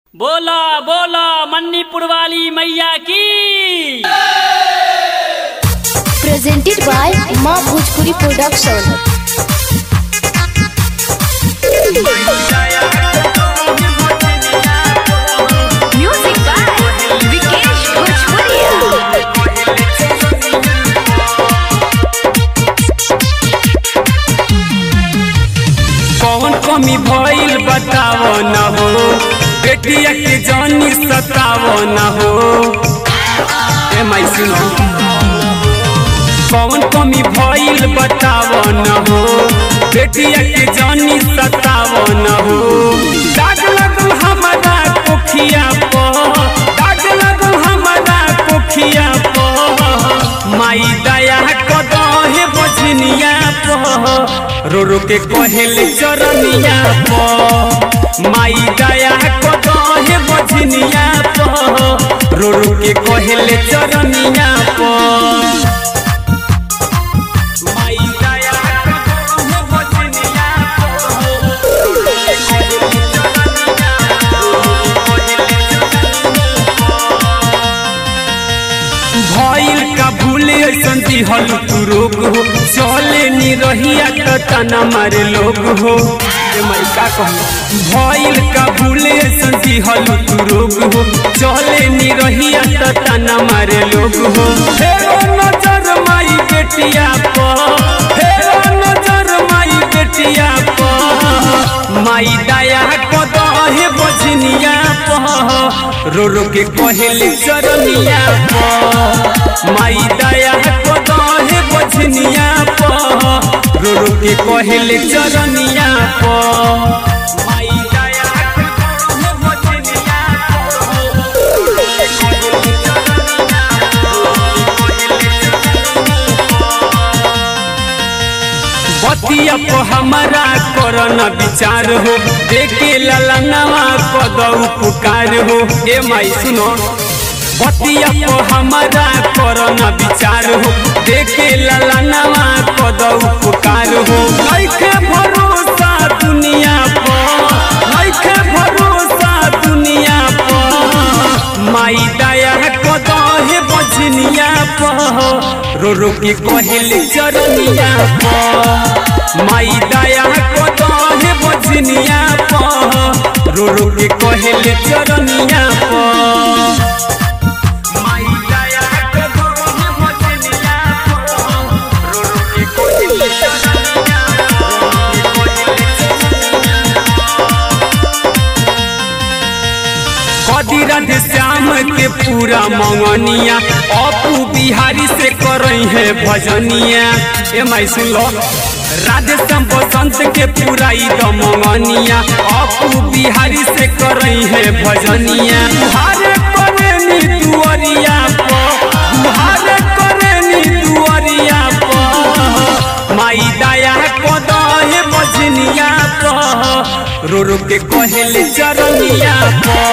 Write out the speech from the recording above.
बोला बोला मन्नीपुर वाली मैया की presented by Ma Bhojpuri Production. Music by Vikesh Bhojpuria. कौन कमी भइल बताव न हो बेटिया के जानी सताव न हो ए माई सुनो कौन कमी भइल बताव न हो बेटिया के जानी सताव न हो दाग लगल हमारा कोखिया पर दाग लगल हमारा कोखिया पर माई दया कदहे बजनिया पर रो रो के कहल चरनिया पर माई दया कदहे बजनिया पर रो रो के कहल चरनिया पर माई दया कदहे बजनिया भइल का भूल ऐसन दिहल तू रोग हो चले नी रहिया त तना मारे लोग हो ए माई का कहूं भइल का भूल ऐसन दिहल तू रोग हो चले नी रहिया त तना मारे लोग हो फेरो नजर माई बेटिया पर फेरो नजर माई बेटिया पर माई दया कदहे बजनिया पर रो रो के कहले चरनिया पर माई दया कदहे बजनिया पर रो रो के कहले चरनिया पर माई दया कदहे बजनिया बतिया को हमारा करना विचार हो देखे ललनवा कदऊ पुकार हो ए माई सुनो बतिया को हमारा करना विचार हो देखे ललनवा कदऊ पुकार हो नइखे भरोसा दुनिया पर नइखे भरोसा दुनिया पर माई दया कदहे बजनिया पर रो रो के कहल चरनिया पर माई दया कदहे बजनिया पर रो रो के कहल चरनिया पर माई दया कदहे बजनिया पर रो रो के कहल चरनिया कदी राधे श्याम के पूरा मंगनिया अपू बिहारी से करई है भजनिया ए माई सुन लो राधे श्याम बसंत के पूरा ई द मंगनिया अपू बिहारी से करई है भजनिया हारे करे नी दुअरिया पर हारे करे नी दुअरिया पर माई दया कदहे बजनिया पर रो रो के कहले चरनिया पर